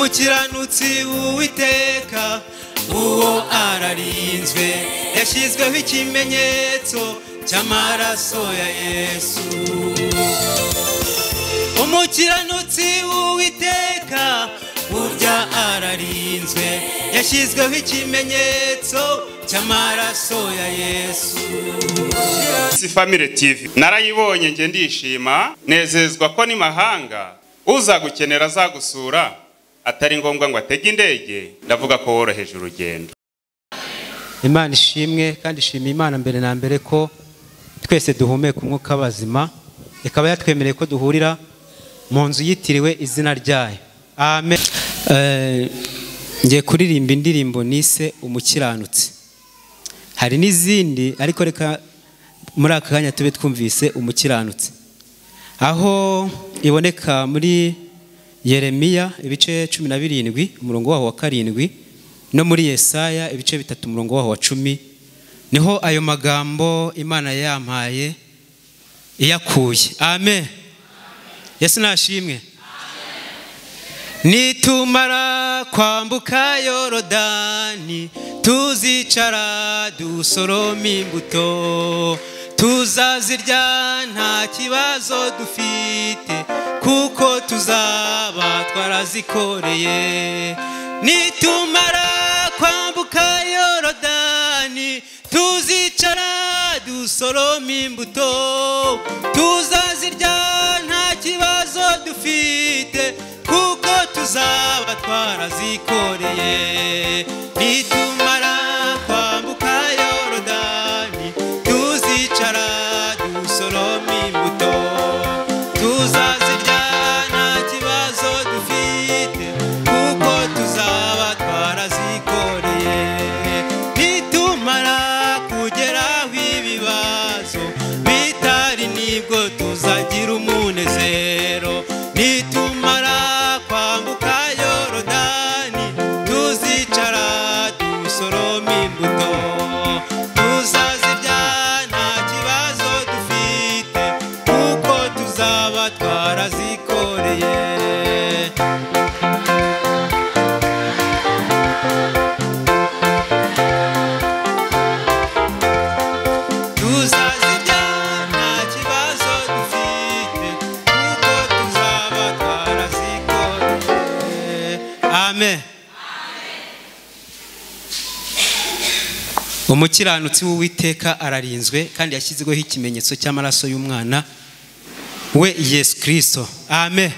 umukiranutsi w'uwiteka uwo ararinzwe yashyizweho ikimenyetso cy'amaraso ya yesu umukiranutsi w'uwiteka burya ararinzwe yashyizweho ikimenyetso cy'amaraso ya yesu si famire tv narayibonye njye ndishima nezezwa ko ni mahanga uzagukenera azagusura atari ngombwa ngo atege indege ndavuga ko woroheje urugendo imana ishimwe kandi ishimiye imana mbere na mbere ko twese duhumeka umwuka w'abazima ikaba yatwemereye ko duhurira mu nzu yitiriwe izina ryayo amen Eh, ngiye kuririmba indirimbo nise umukiranutsi hari n'izindi ariko reka muri aka kanya tube twumvise umukiranutsi aho iboneka muri yeremiya ibice cumi na birindwi umurongo waho wa karindwi no muri yesaya ibice bitatu umurongo waho wa cumi niho ayo magambo imana yampaye iyakuye amen yesu nashimwe nitumara kwambuka yorodani tuzicara dusoroma imbuto tuzazirya nta kibazo dufite kuko tuzaba twarazikoreye nitumara kwambuka yorodani tuzicara dusoroma imbuto tuzazirya nta kibazo dufite kuko tuzaba twarazikoreye nitumara kwambuka yorodani tuzicara dusoroma imbuto tuzazirya nta kibazo dufite kuko tuzaba twarazikoreye nitumara kugeraho ibibazo bitari nibwo tuzagira umunezero nitumara kwambuka yorodani tuzicara dusoroma imbuto tuzazirya nta kibazo dufite kuko tuzaba twarazikoreye tuzazirya nta kibazo dufite kuko tuzaba twarazikoreye amen umukiranutsi w'uwiteka ararinzwe kandi yashyizweho ikimenyetso cy'amaraso y'umwana we yesu kirisito amen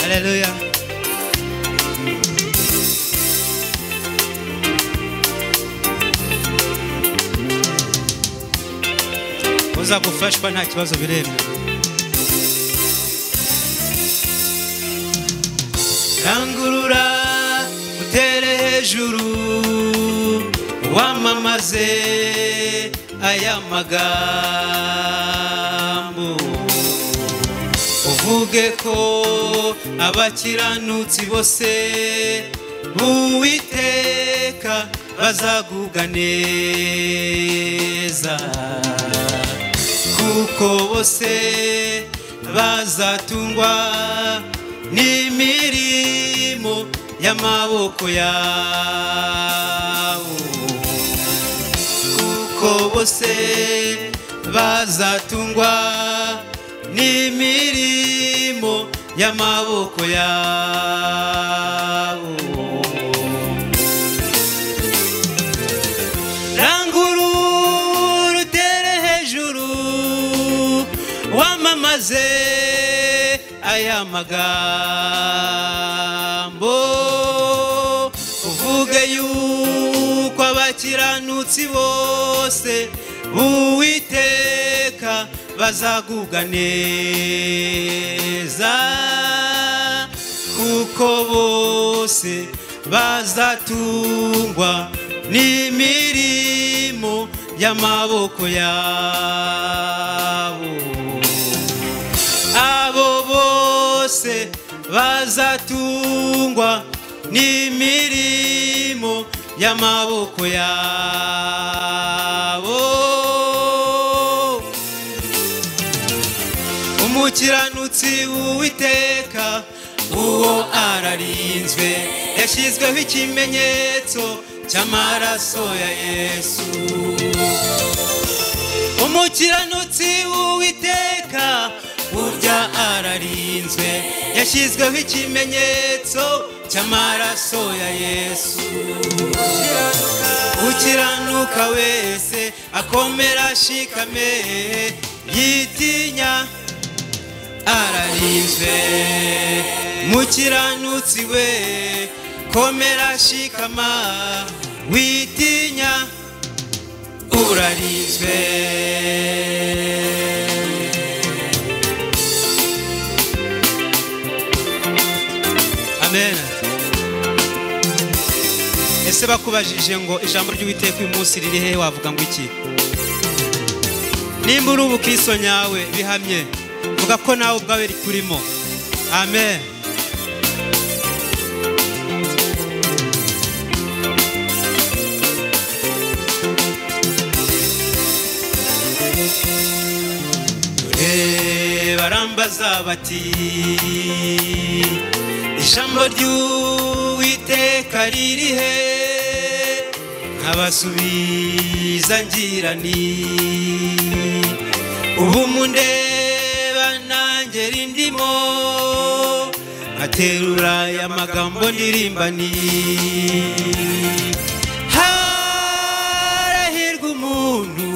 haleluya uza gufashwa nta kibazo biremewe rangurura utere hejuru wamamaze aya magambo uvuge ko abakiranutsi bose b'uwiteka bazagubwa neza kuko bose bazatungwa n'imirimo y'amaboko yabo kuko bose bazatungwa n'imirimo y'amaboko yabo rangurura utere hejuru wamamaze aya magambo uvuge yuko abakiranutsi bose uwiteka bazagubwa neza kuko bose bazatungwa n'imirimo y'amaboko yabo abo bose bazatungwa n'imirimo y'amaboko yabo umukiranutsi w'uwiteka uwo ararinzwe yashyizweho ikimenyetso cy'amaraso ya yesu umukiranutsi w'uwiteka burya ararinzwe yashyizweho ikimenyetso cy'amaraso ya yesu ukiranuka wese akomera ashikame yitinya ararinzwe mukiranutsi we komera shikama witinya urarinzwe amen ese bakubajije ngo ijambo ry'uwiteka uyu munsi riri hehe wavuga ngo iki nimba uri ubukristo nyawe bihamye vuga ko nawe ubwawe rikurimo amen dore barambaza bati ijambo ry'uwiteka riri he nkabasubiza ngira nti ubu mundeba nanjye rindimo nkaterura aya magambo ndirimba ni harahirwa umuntu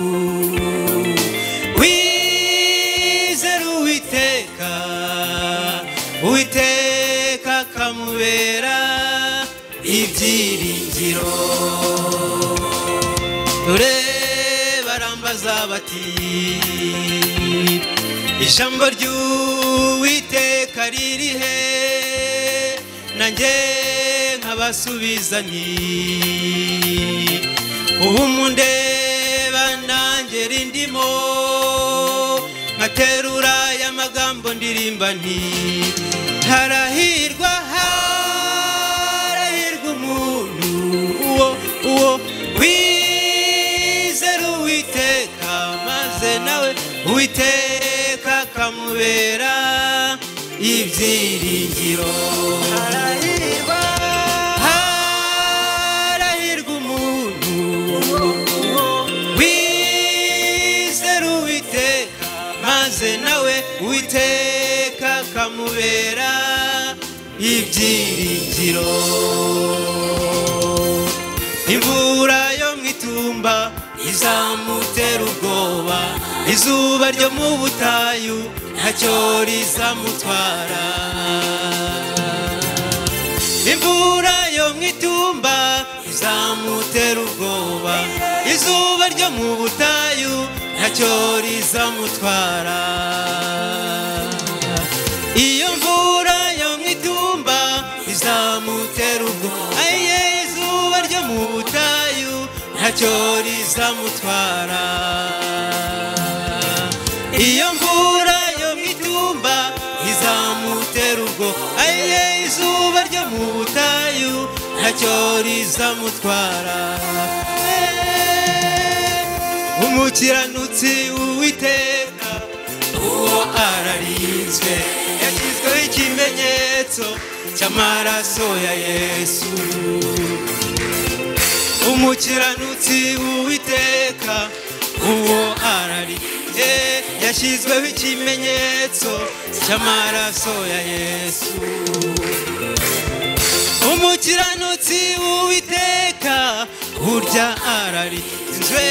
wizera uwiteka uwiteka akamubera ibyiringiro dore barambaza bati ijambo ry'uwiteka riri he nanjye nkabasubiza nti ubu mundeba nanjye rindimo nkaterura aya magambo ndirimba nti harahirwa harahirwa umuntu uwo uwo wizera uwiteka maze nawe uwiteka akamubera ibyiringiro harahirwa harahirwa umuntu wizera uwiteka maze nawe uwiteka akamubera ibyiringiro imvura yo mu itumba izamutera ubwoba izuba ryo mu butayu ntacyo rizamutwara imvura yo mu itumba izamutera ubwoba izuba ryo mu butayu ntacyo rizamutwara iyo mvura yo mu itumba izamutera ubwoba ayiye izuba ryo mu butayu ntacyo rizamutwara iyo mvura yo mu itumba izamutera ubwoba ayiye izuba ryo mu butayu ntacyo rizamutwara umukiranutsi uwiteka uwo ararinzwe yashyizweho ikimenyetso cy'amaraso ya yesu umukiranutsi uwiteka uwo ararinzwe yashyizweho ikimenyetso cy'amaraso ya yesu umukiranutsi uwiteka burya ararinzwe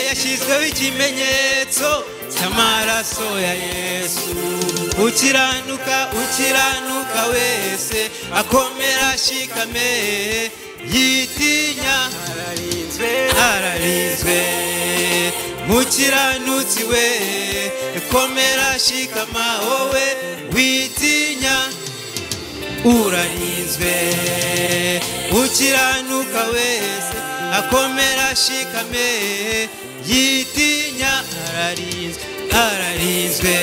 yashyizweho ikimenyetso cy'amaraso ya yesu ukiranuka ukiranuka wese akomera ashikame yitinya ararinzwe ararinzwe mukiranutsi we komera ashikama wowe witinya urarinzwe ukiranuka wese akomera ashikame yitinya ararinzwe ararinzwe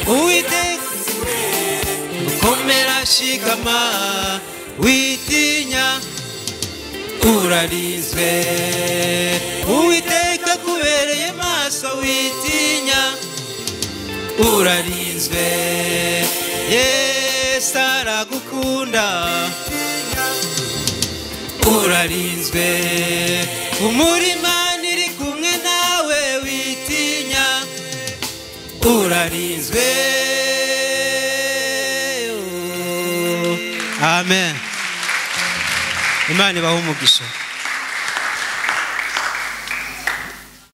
uwiteka ukomera shikama witinya urarinzwe uwiteka kubereye maso witinya urarinzwe yesu aragukunda urarinzwe umurima iri kumwe nawe witinya urarinzwe amen imana ibaha umugisha